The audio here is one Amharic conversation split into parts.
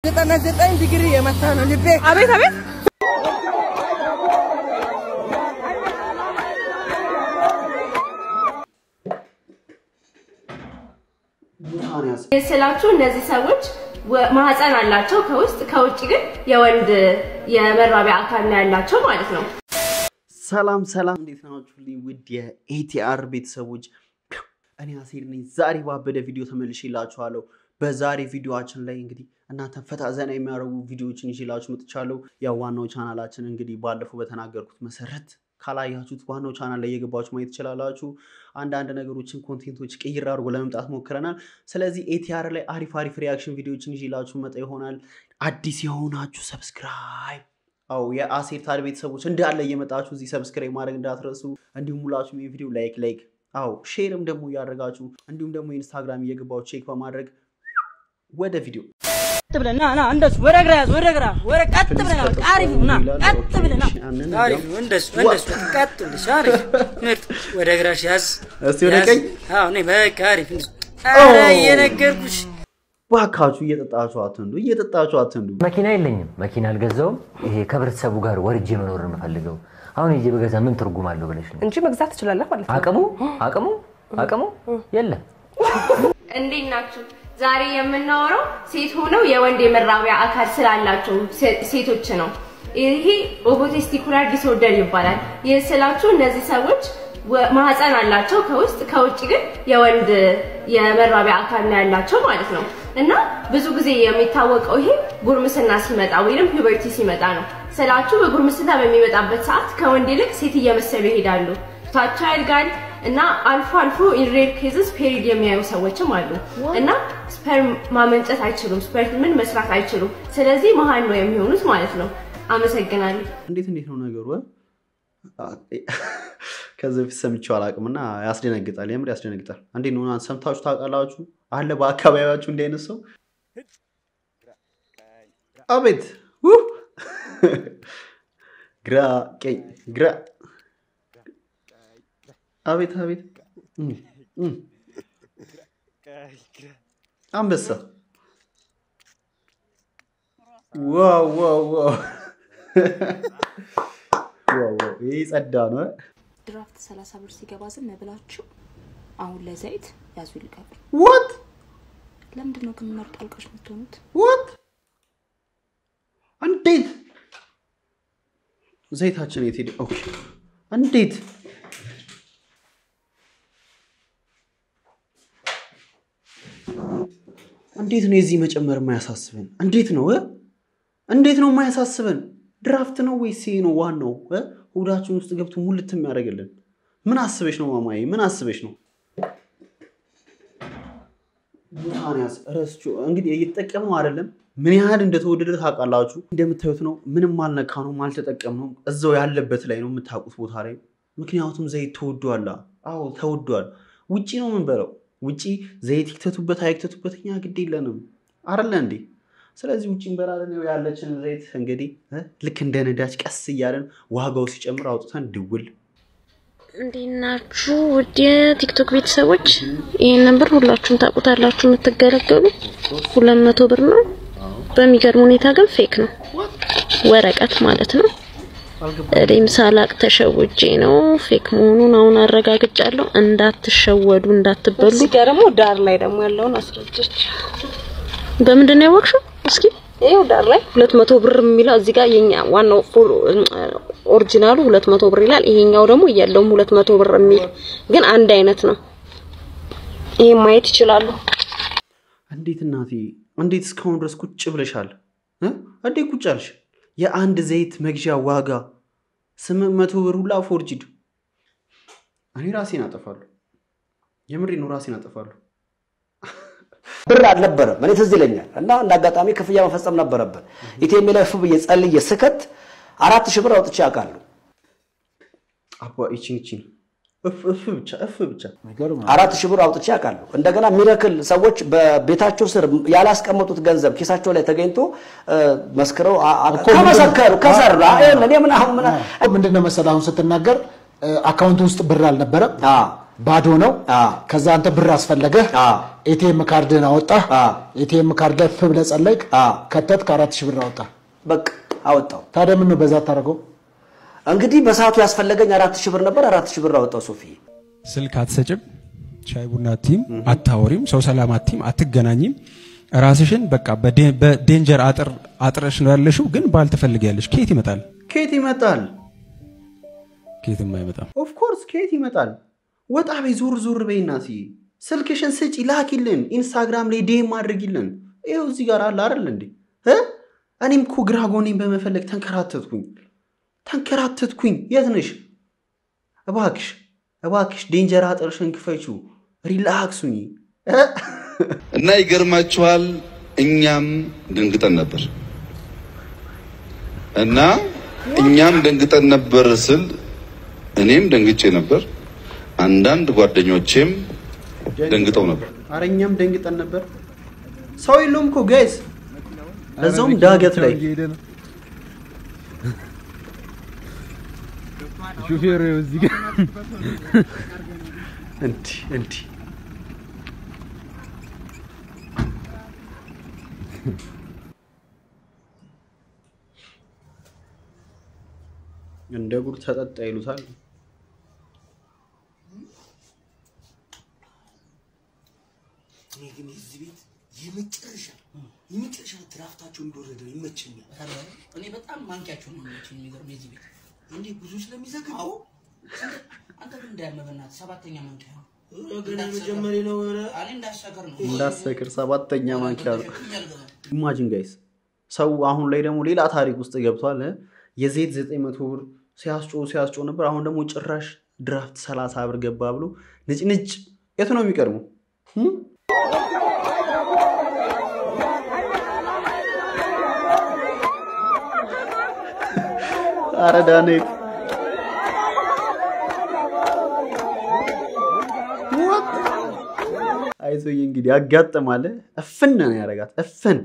ዘጠና ዘጠኝ ዲግሪ የመታ ነው ልቤ። አቤት አቤት ስላችሁ እነዚህ ሰዎች ወ- ማህፀን አላቸው ከውስጥ ከውጭ ግን የወንድ የመራቢያ አካል ነው ያላቸው ማለት ነው። ሰላም ሰላም፣ እንዴት ናችሁልኝ? ውድ የኤቲአር ቤተሰቦች እኔ አሴር ነኝ። ዛሬ ባበደ ቪዲዮ ተመልሼላችኋለሁ። በዛሬ ቪዲዮችን ላይ እንግዲህ እናንተን ፈታ ዘና የሚያደርጉ ቪዲዮዎችን ይዤላችሁ መጥቻለሁ። ያው ዋናው ቻናላችን እንግዲህ ባለፈው በተናገርኩት መሰረት ካላያችሁት ዋናው ቻናል ላይ የገባችሁ ማየት ትችላላችሁ። አንዳንድ ነገሮችን ኮንቴንቶች ቅይር አድርጎ ለመምጣት ሞክረናል። ስለዚህ ኤቲአር ላይ አሪፍ አሪፍ ሪያክሽን ቪዲዮዎችን ይዤላችሁ መጣ ይሆናል። አዲስ የሆናችሁ ሰብስክራይብ አው የአሴር ታድ ቤተሰቦች እንዳለ እየመጣችሁ እዚህ ሰብስክራይብ ማድረግ እንዳትረሱ። እንዲሁም ሁላችሁም ይህ ቪዲዮ ላይክ ላይክ አው ሼርም ደግሞ እያደረጋችሁ እንዲሁም ደግሞ ኢንስታግራም እየገባችሁ ቼክ በማድረግ ወደ ቪዲዮ ቀጥ ብለህ ና ና እንደሱ ወደ ግራ ያዝ ወደ ግራ ወደ ቀጥ ብለህ ና በቃ አሪፍ ነው ና ቀጥ ብለህ ና አሪፍ ነው። እንደሱ እንደሱ ቀጥ ብለሽ አሪፍ ምርጥ። ወደ ግራሽ ያዝ እስቲ ወደ ያዝ። ቀኝ። አዎ እኔ በቃ አሪፍ እንደሱ። ኧረ እየነገርኩሽ ባካችሁ እየጠጣችሁ አትንዱ፣ እየጠጣችሁ አትንዱ። መኪና የለኝም፣ መኪና አልገዛውም። ይሄ ከህብረተሰቡ ጋር ወርጄ መኖር ነው የምፈልገው። አሁን ይዤ በገዛ ምን ትርጉም አለው ብለሽ ነው? እንጂ መግዛት ትችላለህ ማለት ነው። አቅሙ አቅሙ አቅሙ የለም። እንዴት ናችሁ? ዛሬ የምናወራው ሴት ሆነው የወንድ የመራቢያ አካል ስላላቸው ሴ- ሴቶች ነው። ይሄ ኦቮቴስቲኩላር ዲስኦርደር ይባላል። ይህ ስላችሁ እነዚህ ሰዎች ወ- ማህፀን አላቸው ከውስጥ ከውጭ ግን የወንድ የመራቢያ አካል ነው ያላቸው ማለት ነው። እና ብዙ ጊዜ የሚታወቀው ይሄ ጉርምስና ሲመጣ ወይም ፒበርቲ ሲመጣ ነው ስላችሁ። በጉርምስና በሚመጣበት ሰዓት ከወንድ ይልቅ ሴት እየመሰሉ ይሄዳሉ። ፊታቸው ያድጋል እና አልፎ አልፎ ኢንሬድ ኬዝስ ፔሪድ የሚያዩ ሰዎችም አሉ እና ስፐርም ማመንጨት አይችሉም። ስፐርም ምን መስራት አይችሉም። ስለዚህ መሀል ነው የሚሆኑት ማለት ነው። አመሰግናለሁ። እንዴት እንዴት ነው ነገሩ? እ? ከዚህ በፊት ሰምቼው አላውቅም እና ያስደነግጣል። የምር ያስደነግጣል። እንዴት ነው እናንተ ሰምታችሁ ታውቃላችሁ? አለ በአካባቢያችሁ እንዲህ አይነት ሰው? አቤት ውህ! ግራ ቀኝ ግራ አቤት አቤት እም፣ እም። አንበሳ ዋው ዋው ዋው ዋው ዋው! ይህ ጸዳ ነው። እ? ድራፍት 30 ብር ሲገባ ዝም ብላችሁ አሁን ለዘይት ያዙ ይልቀቁ። ዋት ለምንድን ነው ግን መርጦ አልቃሽ የምትሆኑት? ዋት እንዴት ዘይታችን የት ሄደ? ኦኬ እንዴት እንዴት ነው የዚህ መጨመር የማያሳስበን? እንዴት ነው እ? እንዴት ነው የማያሳስበን? ድራፍት ነው ወይስ ይሄ ነው ዋናው እ? ሆዳችን ውስጥ ገብቶ ሙልት የሚያደርግልን? ምን አስበሽ ነው ማማዬ? ምን አስበሽ ነው? ቡታንያስ ረስቹ እንግዲህ እየተጠቀምነው አይደለም። ምን ያህል እንደተወደደ ታውቃላችሁ። እንደምታዩት ነው። ምንም አልነካ ነው አልተጠቀምነው። እዛው ያለበት ላይ ነው የምታውቁት ቦታ ላይ። ምክንያቱም ዘይት ተወዷል። አዎ ተወዷል። ውጪ ነው የምንበለው። ውጪ ዘይት ይክተቱበት አይክተቱበት እኛ ግድ የለንም አይደለ እንዴ? ስለዚህ ውጭ እንበላለን። ያው ያለችን ዘይት እንግዲህ እ ልክ እንደ ነዳጅ ቀስ እያለን ዋጋው ሲጨምር አውጥተን ድውል እንዴት ናችሁ ውድ የቲክቶክ ቤተሰቦች? ይህንን ብር ሁላችሁም ታውቁታላችሁ የምትገለገሉ ሁለት መቶ ብር ነው። በሚገርም ሁኔታ ግን ፌክ ነው፣ ወረቀት ማለት ነው። እኔም ሳላቅ ተሸውጄ ነው ፌክ መሆኑን አሁን አረጋግጫለሁ። እንዳትሸወዱ፣ እንዳትበሉ። እዚህ ጋር ደግሞ ዳር ላይ ደግሞ ያለውን አስረጀች። በምንድን ነው ያወቅሽው? እስኪ ይኸው ዳር ላይ ሁለት መቶ ብር የሚለው እዚህ ጋር የኛ ዋናው ፉል ኦሪጂናሉ ሁለት መቶ ብር ይላል። ይሄኛው ደግሞ የለውም ሁለት መቶ ብር የሚል ግን አንድ አይነት ነው። ይሄን ማየት ይችላሉ። እንዴት እናቴ እንዴት እስካሁን ድረስ ቁጭ ብለሻል እ? እንዴት ቁጭ አልሽ? የአንድ ዘይት መግዣ ዋጋ ስምንት መቶ ብር ሁላ ፎርጅድ። እኔ ራሴን አጠፋለሁ። የምሬ ነው፣ ራሴን አጠፋለሁ። ብር አልነበረም። እኔ ትዝ ይለኛል እና እንደ አጋጣሚ ክፍያ መፈጸም ነበረብን። ኢቴሜ ላይ እፍ ብዬ ጸልዬ ስከት አራት ሺህ ብር አውጥቼ አውቃለሁ። አባ ይቺን ይቺን እፍ እፍ ብቻ እፍ ብቻ አራት ሺህ ብር አውጥቼ አውቃለሁ። እንደገና ሚረክል ሰዎች በቤታቸው ስር ያላስቀመጡት ገንዘብ ኪሳቸው ላይ ተገኝቶ እ፣ መስክረው አ- አ- ከመሰከሩ ከሰራ ይኸውልህ፣ እኔ ምን አሁን ምን ምንድን ነው መሰለህ አሁን ስትናገር እ፣ አካውንት ውስጥ ብር አልነበረም። አ፣ ባዶ ነው። ከዛ አንተ ብር አስፈለገህ፣ ኤቲኤም ካርድን አወጣህ። ኤቲኤም ካርድ ላይ ፍ ብለህ ጸለይክ፣ ከተት ከአራት ሺህ ብር አወጣ። በቃ አወጣው። ታዲያ ምን ነው በዛ ታደርገው? እንግዲህ በሰዓቱ ያስፈለገኝ አራት ሺህ ብር ነበር። አራት ሺህ ብር አወጣው። ሶፊ ስልክ አትሰጭም፣ ሻይ ቡና አትይም፣ አታወሪም፣ ሰው ሰላም አትይም፣ አትገናኝም። ራስሽን በቃ በዴ- በዴንጀር አጥር አጥረሽ ነው ያለሽው። ግን ባል ትፈልጊያለሽ። ከየት ይመጣል? ከየት ይመጣል? ከየትም አይመጣም። ኦፍኮርስ ከየት ይመጣል? ወጣ በይ፣ ዞር ዞር በይና ሲ ስልክሽን ስጪ፣ ላኪልን፣ ኢንስታግራም ላይ ዴም አድርጊልን። ይኸው እዚህ ጋር አለ አይደል እንዴ? እ? እኔም እኮ ግራ ጎኔን በመፈለግ ተንከራተትኩኝ ተንከራተትኩኝ። የት ነሽ? እባክሽ እባክሽ ዴንጀር አጥርሽን ክፈችው፣ ሪላክሱኝ። እ? እና ይገርማችኋል፣ እኛም ደንግጠን ነበር እና እኛም ደንግጠን ነበር ስል እኔም ደንግጬ ነበር፣ አንዳንድ ጓደኞቼም ደንግጠው ነበር። ኧረ እኛም ደንግጠን ነበር። ሰው የለውም እኮ ጋይስ፣ ለዛውም ዳገት ላይ ሹፌር እዚህ ጋር እንዲህ እንዲህ እንደ ጉድ ተጠጣ ይሉታል። እኔ ግን የዚህ ቤት የመጨረሻ የመጨረሻ ድራፍታቸው እንደወረደ ይመቸኛል። እኔ በጣም ማንኪያቸው ነው የሚመችኝ። የሚገርም የዚህ ቤት እንዴ ብዙ ስለሚዘግብ አዎ። አንተ ግን እንዳያመህ በእናትህ ሰባተኛ ማንኪያ ነው። ገና መጀመሪያ ነው። ኧረ እኔ እንዳሰከር ነው እንዳሰክር ሰባተኛ ማንኪያ ነው። ኢማጂን ጋይስ፣ ሰው አሁን ላይ ደግሞ ሌላ ታሪክ ውስጥ ገብቷል። የዘይት ዘጠኝ መቶ ብር ሲያስጮ ሲያስጮ ነበር። አሁን ደግሞ ጭራሽ ድራፍት ሰላሳ ብር ገባ ብሎ ንጭ ንጭ። የቱ ነው የሚቀድሙ? አረ ዳንኤል አይዞዬ እንግዲህ ያጋጥማል። እፍን ነው ያደርጋት እፍን።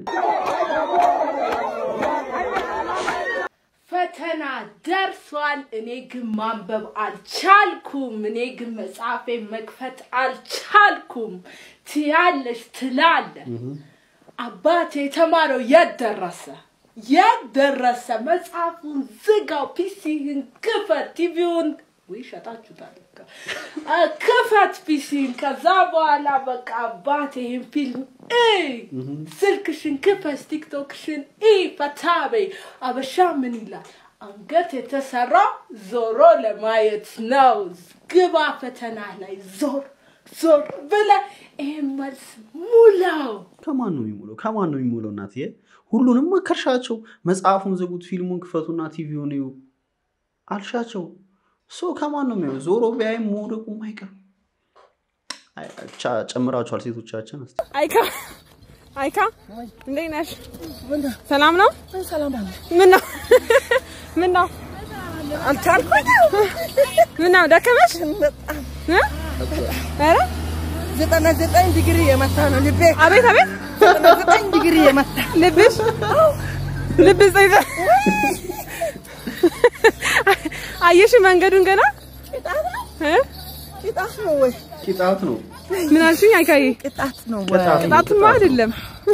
ፈተና ደርሷል። እኔ ግን ማንበብ አልቻልኩም። እኔ ግን መጽሐፌ መክፈት አልቻልኩም። ትያለሽ ትላለ። አባቴ የተማረው የት ደረሰ? የት ደረሰ? መጽሐፉን ዝጋው፣ ፒሲህን ክፈት፣ ቲቪውን ወይ ሸጣችሁታል። እኮ። አ፣ ክፈት ፒሲን። ከዛ በኋላ በቃ አባቴ ይህን ፊልም እይ፣ ስልክሽን ክፈት፣ ቲክቶክሽን እይ፣ ፈታ በይ። አበሻ ምን ይላል? አንገት የተሰራው ዞሮ ለማየት ነው። ግባ ፈተና ላይ ዞር ዞር ብለ ይህን መልስ ሙላው። ከማን ነው የሚሞለው? ከማን ነው የሚሞለው? እናትዬ ሁሉንም መከርሻቸው። መጽሐፉን ዝጉት፣ ፊልሙን ክፈቱና ቲቪውን እዩ አልሻቸው። ሶ ከማን ነው የሚሆነው? ዞሮ ቢያይም መውደቁም አይቀርም። አይ፣ ቻ- ጨምራችኋል ሴቶቻችን። እስኪ አይካ አይካ እንዴት ነሽ? ሰላም ነው? ምን ነው ምን ነው አልቻልኩኝ። ምን ነው ደከመሽ? እ? ኧረ ዘጠና ዘጠኝ ዲግሪ የመታ ነው ልቤ። አቤት አቤት ዘጠና ዘጠኝ ዲግሪ የመታ ልብሽ ልብሽ ዘይዘ አየሽ መንገዱን ገና እ? ቅጣት ነው ወይ? ቅጣት ነው። ምን አልሽኝ? አይካዬ ቅጣት ነው ወይ? ቅጣት ነው፣ ቅጣትማ ቅጣት። አይደለም።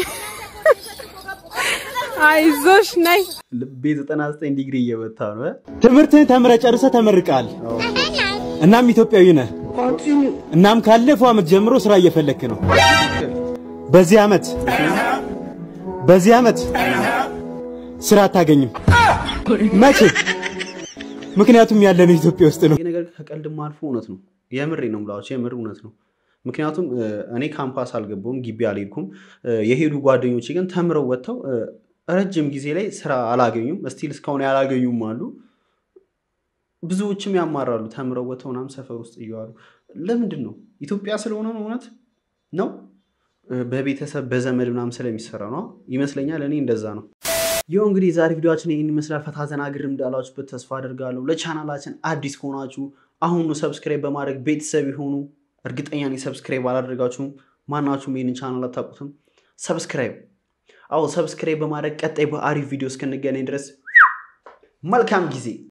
አይዞሽ ነይ። ልቤ 99 ዲግሪ እየመታ ነው። እ? ትምህርትህን ተምረህ ጨርሰህ ተመርቀሃል። እናም ኢትዮጵያዊ ነህ። እናም ካለፈው ዓመት ጀምሮ ስራ እየፈለክ ነው። በዚህ ዓመት በዚህ ዓመት ስራ አታገኝም። መቼ? ምክንያቱም ያለነው ኢትዮጵያ ውስጥ ነው። ይህ ነገር ከቀልድም አልፎ እውነት ነው። የምሬ ነው የምላችሁ፣ የምር እውነት ነው። ምክንያቱም እ፣ እኔ ካምፓስ አልገባውም፣ ግቢ አልሄድኩም። እ፣ የሄዱ ጓደኞቼ ግን ተምረው ወጥተው እ፣ ረጅም ጊዜ ላይ ስራ አላገኙም። ስቲል እስካሁን ያላገኙም አሉ። ብዙዎችም ያማራሉ። ተምረው ወጥተው ምናምን ሰፈር ውስጥ እየዋሉ ለምንድን ነው? ኢትዮጵያ ስለሆነ ነው? እውነት ነው? እ፣ በቤተሰብ በዘመድ ምናምን ስለሚሰራ ነው ይመስለኛል። እኔ እንደዛ ነው። ይኸው እንግዲህ የዛሬ ቪዲዮችን ይህን ይመስላል። ፈታ ዘና ግርም እንዳላችሁበት ተስፋ አድርጋለሁ። ለቻናላችን አዲስ ከሆናችሁ አሁኑ ሰብስክራይብ በማድረግ ቤተሰብ የሆኑ እርግጠኛ ነኝ ሰብስክራይብ አላደረጋችሁም። ማናችሁም ይህንን ቻናል አታውቁትም። ሰብስክራይብ አዎ፣ ሰብስክራይብ በማድረግ ቀጣይ በአሪፍ ቪዲዮ እስክንገናኝ ድረስ መልካም ጊዜ